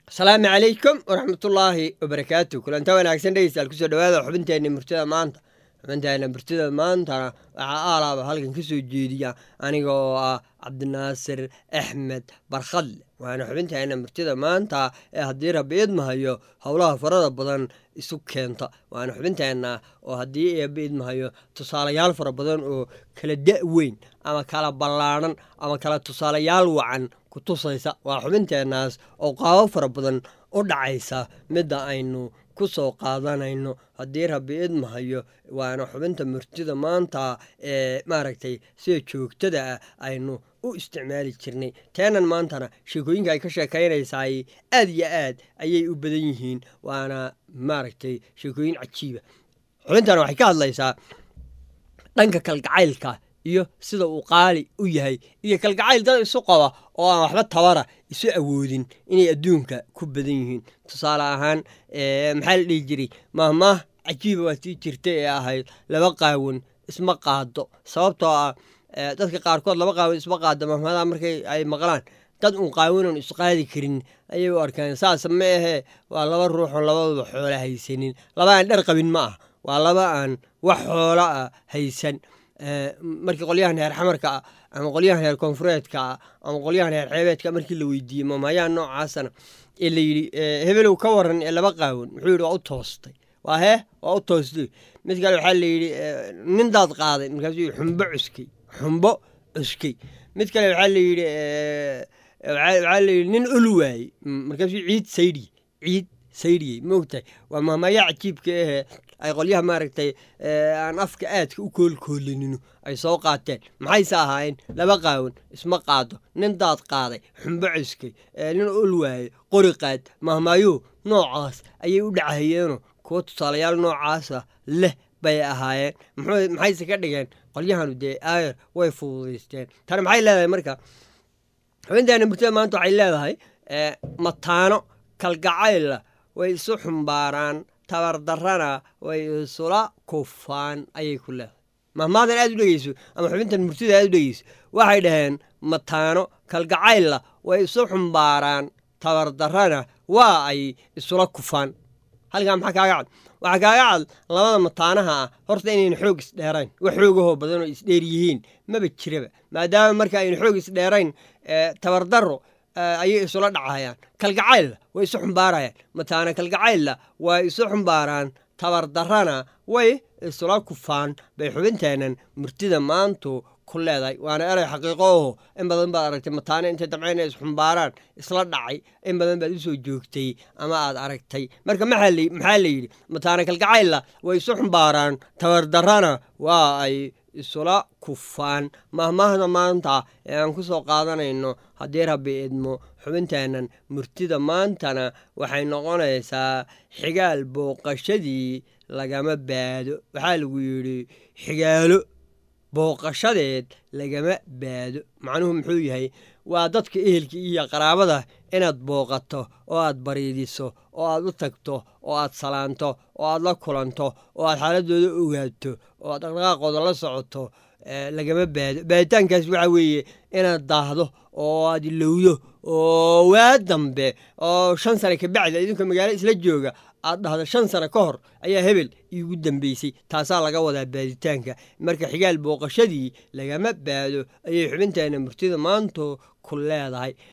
asalaamu calaykum waraxmatullaahi wabarakaatu kulanta wanaagsan dhegeystayaal kusoo dhawaada xubinteenna murtida maanta xubinteenna murtida maantana waxaa aalaaba halkan ka soo jeediya aniga oo ah cabdinaasir axmed barkhadle waana xubinteenna murtida maanta ee haddii rabbi idmahayo howlaha farada badan isu keenta waana xubinteenna oo haddii eebba idmahayo tusaalayaal fara badan oo kala da' weyn ama kala ballaadhan ama kala tusaalayaal wacan ku tusaysa waa xubinteennaas oo qaabo fara badan u dhacaysa midda aynu ku soo qaadanayno haddii rabbi idmahayo waana xubinta murtida maanta ee maaragtay sida joogtada ah aynu u isticmaali jirnay teenan maantana sheekooyinka ay ka sheekaynaysaay aad iyo aad ayay u badan yihiin waana maaragtay sheekooyin cajiiba xubintana waxay ka hadlaysaa dhanka kalgacaylka iyo sida uu qaali u yahay iyo kalgacayl dad isu qaba oo aan waxba tabara isu awoodin inay adduunka ku badan yihiin tusaale ahaan maxaa la dhihi jiray mahmaah cajiiba waa tii jirta ee ahayd laba qaawan isma qaado sababtoo ah dadka qaarkood laba qaawan isma qaado mahmadaha markay ay maqlaan dad uun qaawanon isqaadi karin ayay u arkaan saas ma ahee waa laba ruuxoon labaduba xoola haysanin laba aan dhar qabin ma ah waa laba aan wax xoola ah haysan markii qolyahan heer xamarka ah ama qolyahan heer koonfureedka ah ama qolyahan heer xeebeedka markii la weydiiyey mamayaa noocaasana ee la yidhi hebelow ka waran ee laba qaawan muxuu yidhi waa u toostay waa hee waa u toostay mid kale waxaa la yidhi nindaad qaaday markaasuu yidhi xumbo cuskey xumbo cuskey mid kale waxaa la yidhi waxaa la yidhi nin ol waayey markaasuu ciid saydhiye ciid saydhiyey maogtahay waa mahmaayaa cajiibka ahee ay qolyaha maaragtay aan afka aadka u koolkoolinino ay soo qaateen maxayse ahaayeen laba qaawan isma qaado nin daad qaaday xumbo cuskay nin ol waayey qori qaad mahmaayuhu noocaas ayay u dhacayeenoo kuwo tusaalayaal noocaasa leh bay ahaayeen maxayse ka dhigeen qolyahanu dee aayar way fududaysteen tani maxay leedahay marka xubinteena murtada maanta waxay leedahay mataano kalgacayla way isu xumbaaraan tabardarrana way isula kufaan ayay ku leedahay mahmaadan aad u dhegeyso ama xubintan murtida aad u dhegeyso waxay dhaheen mataano kalgacaylla way isu xumbaaraan tabardarrana waa ay isula kufaan halkaa maxaa kaaga cad waxaa kaaga cad labada mataanaha ah horta inayna xoog isdheerayn wax xoogahoo badanoo isdheer yihiin maba jiraba maadaama marka ayna xoog isdheerayn tabardarro ayay isula dhacayaan kalgacaylla way isu xumbaarayaan mataana kalgacaylla way isu xumbaaraan tabardarrana way isula kufaan bay xubinteennan murtida maantu ku leedahay waana eray xaqiiqo oho in badan baad aragtay mataano intay dabcayna isxumbaaraan isla dhacay in badan baad usoo joogtay ama aad aragtay marka maxaa la yidhi mataana kalgacaylla way isu xumbaaraan tabardarrana waa ay isula kufaan mahmaahda maanta ee aan ku soo qaadanayno haddii rabbi idmo xubinteennan murtida maantana waxay noqonaysaa xigaal booqashadii lagama baado waxaa lagu yidhi xigaalo booqashadeed lagama baado macnuhu muxuu yahay waa dadka ehelka iyo qaraabada inaad booqato oo aad bariidiso oo aad u tagto oo aad salaanto oo aad la kulanto oo aad xaaladooda ogaato oo aad dhaqdhaqaaqooda la socoto lagama baado baaditaankaas waxaa weeye inaad daahdo oo aad ilowdo oo waa dambe oo shan sane kabacdi idinka magaalo isla jooga aad dhahdo shan sano ka hor ayaa hebel iigu dambeysay taasaa laga wadaa baaditaanka marka xigaal booqashadii lagama baado ayay xubinteenna murtida maantu ku leedahay